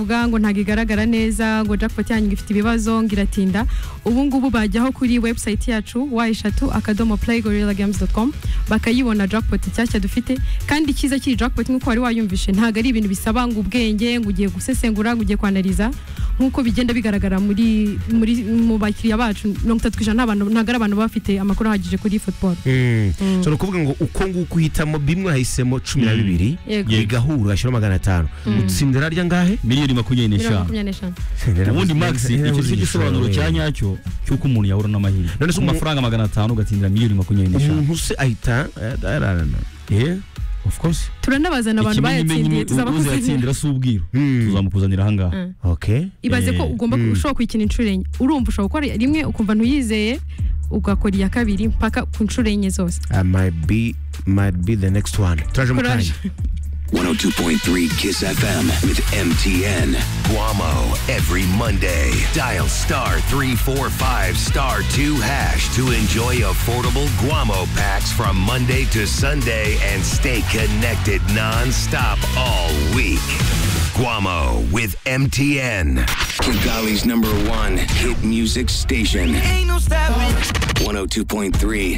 vuga ngo ntabwo igaragara neza ngo jackpot yanyu ifite ibibazo ngo iratinda ubu ngubu bajyaho kuri website yacu wa eshatu akadomo play gorilla games com bakayibona jackpot nshyashya dufite kandi icyiza cy'iyi jackpot nk'uko wari wayumvishe ntabwo ari ibintu bisaba ngo ubwenge ngo ugiye gusesengura ngo ugiye kwanariza nk'uko bigenda bigaragara muri muri mu bakiriya bacu mirongo itatu ku ijana nta bantu- ntabwo ari abantu baba bafite amakuru ahagije kuri football Mm. so ni ukuvuga ngo uko nguko uhitamo bimwe wahisemo cumi na Mm. bibiri Yego. bigahura hashyiraho magana atanu utsindira rya ngahe miliyoni makumyabiri mirongo n'eshanu makumyabiri n'eshanu ubundi max iki cyo gisobanuro cya cyanya nyacyo cy'uko umuntu yahura n'amahirwe None se ku umu- mafaranga magana atanu ugatsindira miliyoni makumyabiri n'eshanu umuntu se ahita ararana yeah of course turanabazana abantu bayatsindiye ikimenyimenyi uza tuzabakuzinira yatsindira si ubwiru Mm. tuzamukuzanira ahangaha Mm. okay ibaze ko Eh, ugomba ku- mm. ushobora kuyikina inshuro enye urumva ushobora gukora rimwe ukumva ntuyizeye ugakora iya kabiri mpaka ku nshuro enye zose I might be might be the next one turaje mu Courage. kanya 102.3 Kiss FM with MTN. Guamo every Monday. Dial star 345 star 2 hash to enjoy affordable Guamo packs from Monday to Sunday and stay connected nonstop all week. Guamo with MTN. Kigali's number one hit music station. 102.3